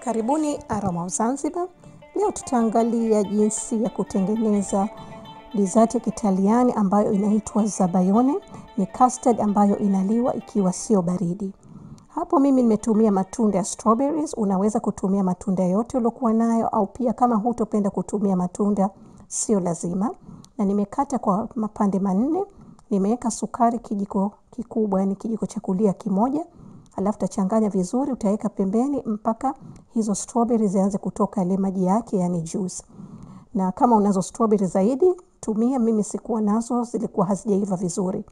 Karibuni Aroma of Zanzibar. Leo tutaangalia jinsi ya kutengeneza dessert ya Kitaliani ambayo inaitwa zabayone. Ni custard ambayo inaliwa ikiwa sio baridi. Hapo mimi nimetumia matunda ya strawberries. Unaweza kutumia matunda yote uliokuwa nayo, au pia kama hutopenda kutumia matunda, sio lazima. Na nimekata kwa mapande manne. Nimeweka sukari kijiko kikubwa, yani kijiko cha kulia kimoja alafu utachanganya vizuri, utaweka pembeni mpaka hizo strawberry zianze kutoka ile maji yake, yani juice. Na kama unazo strawberry zaidi tumia, mimi sikuwa nazo, zilikuwa hazijaiva vizuri.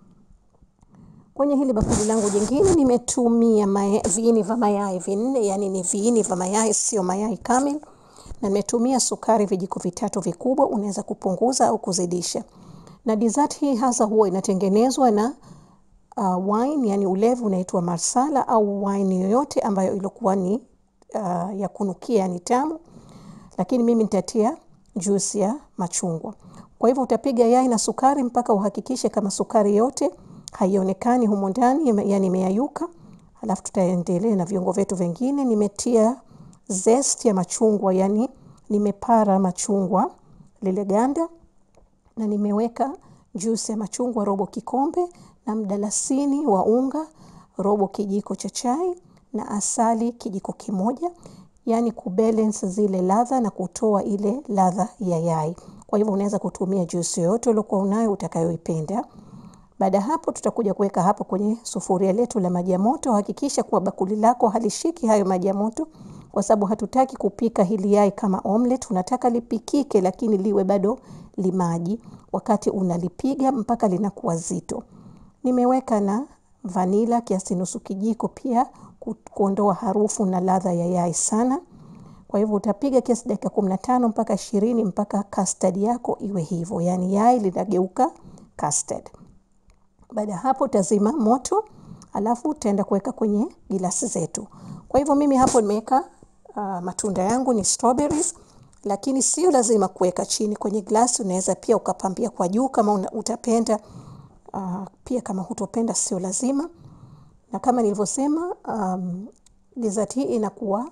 Kwenye hili bakuli langu jingine nimetumia maya, viini vya mayai vinne, yani ni viini vya mayai, sio mayai kamili, na nimetumia sukari vijiko vitatu vikubwa. Unaweza kupunguza au kuzidisha. Na dessert hii hasa huwa inatengenezwa na uh, wine yani ulevu unaitwa marsala au wine yoyote ambayo ilikuwa ni uh, ya kunukia yani tamu, lakini mimi nitatia juice ya machungwa. Kwa hivyo utapiga yai na sukari mpaka uhakikishe kama sukari yote haionekani humo ndani, yani imeyayuka. Alafu tutaendelea na viungo vyetu vingine. Nimetia zest ya machungwa, yani nimepara machungwa lile ganda, na nimeweka juice ya machungwa robo kikombe na mdalasini wa unga robo kijiko cha chai na asali kijiko kimoja, yani kubalance zile ladha na kutoa ile ladha ya yai. Kwa hivyo unaweza kutumia juice yoyote uliokuwa unayo utakayoipenda. Baada ya hapo, tutakuja kuweka hapo kwenye sufuria letu la maji ya moto. Hakikisha kuwa bakuli lako halishiki hayo maji ya moto, kwa sababu hatutaki kupika hili yai kama omelet. Tunataka lipikike, lakini liwe bado limaji wakati unalipiga mpaka linakuwa zito. Nimeweka na vanila kiasi nusu kijiko, pia kuondoa harufu na ladha ya yai sana. Kwa hivyo utapiga kiasi dakika kumi na tano mpaka ishirini mpaka custard yako iwe hivyo, yani yai linageuka custard. Baada ya hapo utazima moto, alafu utaenda kuweka kwenye gilasi zetu. Kwa hivyo mimi hapo nimeweka uh, matunda yangu ni strawberries, lakini sio lazima kuweka chini kwenye glasi. Unaweza pia ukapambia kwa juu kama una, utapenda uh, pia kama hutopenda sio lazima. Na kama nilivyosema, um, dessert hii inakuwa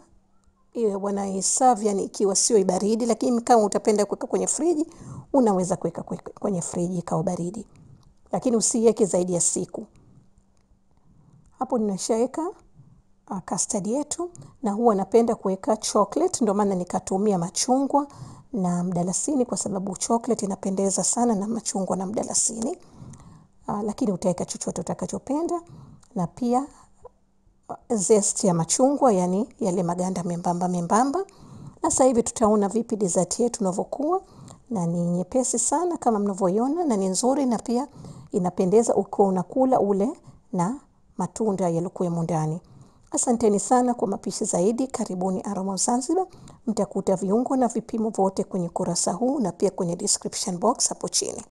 wanaiserve yani ikiwa sio baridi, lakini kama utapenda kuweka kwenye friji unaweza kuweka kwenye friji ikawa baridi, lakini usiweke zaidi ya siku. Hapo ninashaweka uh, custard yetu, na huwa napenda kuweka chocolate, ndio maana nikatumia machungwa na mdalasini, kwa sababu chocolate inapendeza sana na machungwa na mdalasini. Uh, lakini utaweka chochote utakachopenda, na pia uh, zest ya machungwa, yani yale maganda membamba membamba. Na sasa hivi tutaona vipi dessert yetu inavyokuwa, na ni nyepesi sana kama mnavyoiona, na ni nzuri, na pia inapendeza ukiwa unakula ule na matunda yaliokuwemo ndani. Asanteni sana kwa mapishi zaidi, karibuni Aroma of Zanzibar. Mtakuta viungo na vipimo vyote kwenye kurasa huu na pia kwenye description box hapo chini.